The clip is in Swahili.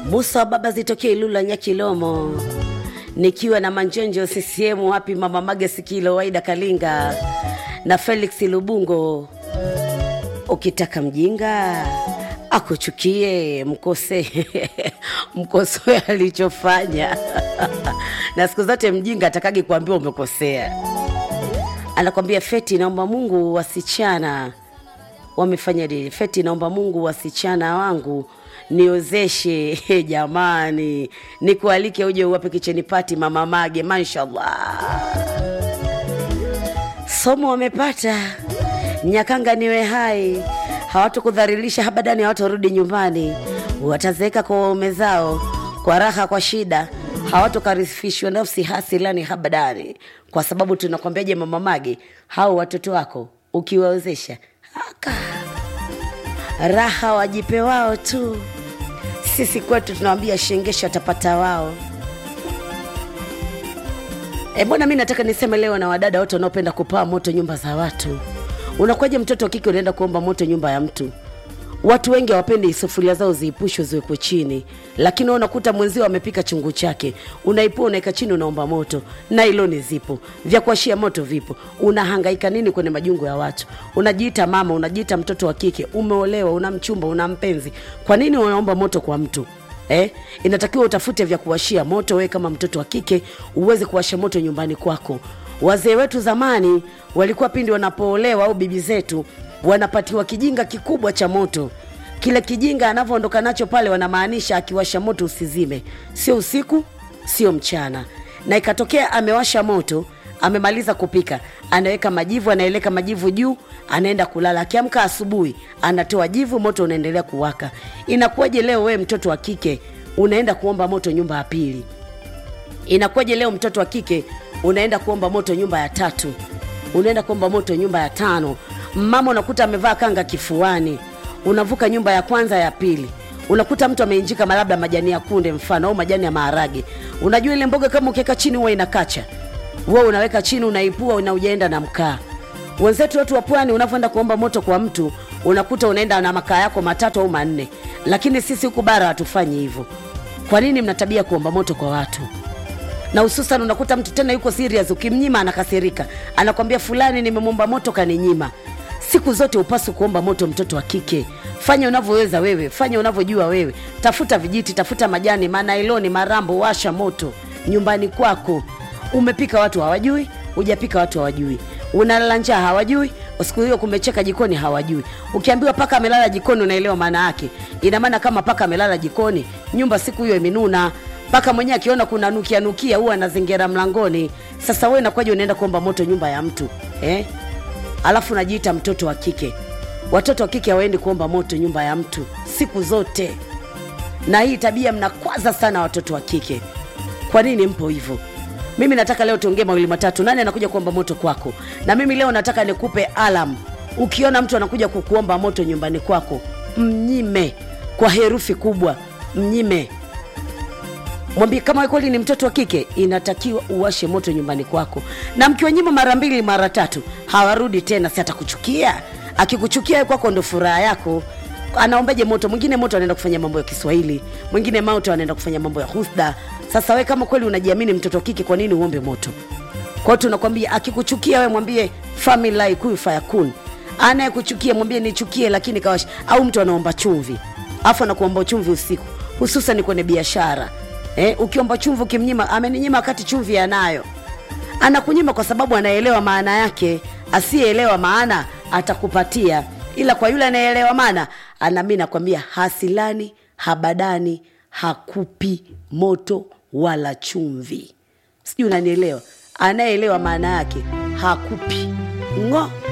Musa wa baba zitokee Ilula Nyakilomo, nikiwa na Manjonjo CCM wapi mama Mage Sikilo Waida Kalinga na Felix Lubungo. Ukitaka mjinga akuchukie, mkose mkosoe alichofanya na siku zote mjinga atakagi kuambiwa umekosea. Anakwambia Feti, naomba Mungu wasichana wamefanya nini? Feti, naomba Mungu wasichana wangu niozeshe jamani, nikualike uje uwape kicheni pati mama Mage, mashallah. Somo wamepata Nyakanga, niwe hai, hawatukudhalilisha habadani, hawatorudi nyumbani, watazeeka kwa waume zao kwa raha, kwa shida, hawatokarifishwa nafsi hasilani habadani, kwa sababu tunakwambiaje, mama Mage, hao watoto wako ukiwaozesha aka raha wajipe wao tu. Sisi kwetu tunawambia shengesha watapata wao. E bwana, mi nataka niseme leo na wadada wote wanaopenda kupaa moto nyumba za watu. Unakuwaje mtoto wa kike unaenda kuomba moto nyumba ya mtu? Watu wengi hawapendi sufuria zao ziipushwe ziwekwe chini, lakini wewe unakuta mwenzio amepika chungu chake, unaipua unaweka chini, unaomba moto. Nailoni zipo, vya kuashia moto vipo. Unahangaika nini kwenye majungu ya watu? Unajiita mama, unajiita mtoto wa kike, umeolewa, una mchumba, una mpenzi, kwa nini unaomba moto kwa mtu? Eh, inatakiwa utafute vya kuwashia moto wewe kama mtoto wa kike uweze kuwasha moto nyumbani kwako. Wazee wetu zamani walikuwa pindi wanapoolewa au bibi zetu wanapatiwa kijinga kikubwa cha moto. Kile kijinga anavyoondoka nacho pale, wanamaanisha akiwasha moto usizime, sio usiku, sio mchana. Na ikatokea amewasha moto, amemaliza kupika, anaweka majivu, anaeleka majivu juu, anaenda kulala. Akiamka asubuhi, anatoa jivu, moto unaendelea kuwaka. Inakuwaje leo wewe mtoto wa kike unaenda kuomba moto nyumba ya pili? Inakuwaje leo mtoto wa kike unaenda kuomba moto nyumba ya tatu? Unaenda kuomba moto nyumba ya tano? Mama unakuta amevaa kanga kifuani, unavuka nyumba ya kwanza ya pili, unakuta mtu ameinjika labda majani ya kunde mfano au majani ya maharage. Unajua ile mboga kama ukiweka chini huwa inakacha, wewe unaweka chini, unaipua na ujaenda na mkaa. Wenzetu watu wa pwani, unavyoenda kuomba moto kwa mtu, unakuta unaenda na makaa yako matatu au manne, lakini sisi huku bara hatufanyi hivyo. Kwa nini mna tabia kuomba moto kwa watu? na hususan unakuta mtu tena yuko serious, ukimnyima anakasirika, anakwambia fulani, nimemwomba moto kaninyima. Siku zote upaswi kuomba moto mtoto wa kike. Fanya unavyoweza wewe, fanya unavyojua wewe, tafuta vijiti, tafuta majani, manailoni, marambo, washa moto nyumbani kwako. Umepika watu hawajui, hujapika watu hawajui, unalala njaa hawajui, siku hiyo kumecheka jikoni hawajui. Ukiambiwa paka amelala jikoni, unaelewa maana yake. Ina maana kama paka amelala jikoni, nyumba siku hiyo imenuna mpaka mwenyewe akiona kuna nukia nukia huwa anazingira mlangoni. Sasa wewe inakuwaje unaenda kuomba moto nyumba ya mtu eh? Alafu najiita mtoto wa kike. Watoto wa kike hawaendi kuomba moto nyumba ya mtu siku zote, na hii tabia mnakwaza sana watoto wa kike. Kwa nini mpo hivyo? Mimi nataka leo tuongee mawili matatu. Nani anakuja kuomba moto kwako? Na mimi leo nataka nikupe alam. Ukiona mtu anakuja kukuomba moto nyumbani kwako, mnyime kwa herufi kubwa, mnyime mwambie kama kweli ni mtoto wa kike, inatakiwa uwashe moto nyumbani kwako, na mkiwanyima mara mbili mara tatu hawarudi tena, si atakuchukia. Akikuchukia kwako ndo furaha yako. Anaombaje moto? Mwingine moto anaenda kufanya mambo ya Kiswahili, mwingine moto anaenda kufanya mambo ya husda. Sasa we kama kweli unajiamini mtoto wa kike, kwa nini uombe moto? Kwa hiyo tunakwambia, akikuchukia we mwambie family kuyu fayakun. Anayekuchukia mwambie nichukie, lakini kawash. Au mtu anaomba chumvi afu anakuomba chumvi usiku, hususan kwenye biashara Eh, ukiomba chumvi ukimnyima, ameninyima wakati chumvi anayo. Anakunyima kwa sababu anaelewa maana yake. Asiyeelewa maana atakupatia, ila kwa yule anayeelewa maana ana, mimi nakwambia hasilani habadani, hakupi moto wala chumvi. Sijui unanielewa? Anayeelewa maana yake hakupi ng'o